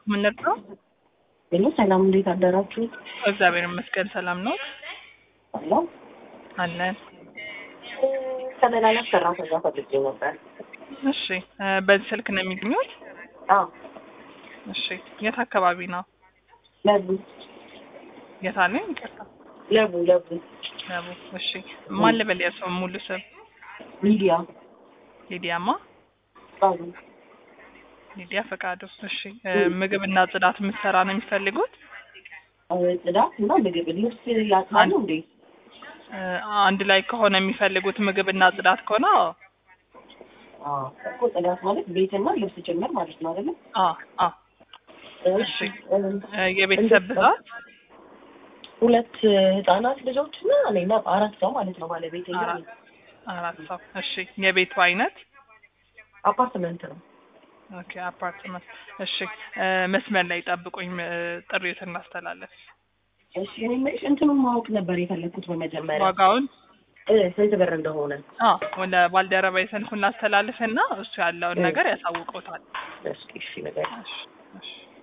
ምንድን ነው? ሄሎ ሰላም፣ እንዴት አደራችሁ? እግዚአብሔር ይመስገን ሰላም ነው ሰላም። አለን። ተመላላሽ ሰራተኛ ፈልጌ ነበር። እሺ እ በዚህ ስልክ ነው የሚገኙት? አዎ፣ እሺ የት አካባቢ ነው? ለቡ የት አለኝ? ይቅርታ ለቡ ለቡ ለቡ። እሺ ማን ልበል? የሰው ሙሉ ስም ሚዲያ ሊዲያማ ቃሉ ሊዲያ ፈቃዱ። እሺ እ ምግብና ጽዳት የምትሰራ ነው የሚፈልጉት? ጽዳት እና ምግብ ልብስ ያጥባሉ እንዴ? እ አንድ ላይ ከሆነ የሚፈልጉት ምግብና ጽዳት ከሆነ አዎ አዎ እኮ ጽዳት ማለት ቤትና ልብስ ጭምር ማለት ነው አይደለ? አ አ እሺ እ የቤተሰብ ብዛት ሁለት ህጻናት ልጆች እና እኔና አራት ሰው ማለት ነው። ባለቤት አራት አራት ሰው። እሺ የቤቱ አይነት አፓርትመንት ነው። ኦኬ አፓርትመንት። እሺ እ መስመር ላይ ጠብቁኝ፣ እ ጥሪዎትን እናስተላለፍ። እሺ እኔ የምልሽ እንትኑን ማወቅ ነበር የፈለግኩት በመጀመሪያ ዋጋውን እ ስንት ብር እንደሆነ። አ ወደ ባልደረባ የሰልኩ እናስተላልፍና እሱ ያለውን ነገር ያሳውቀውታል። እስኪ እሺ ነገር እሺ እሺ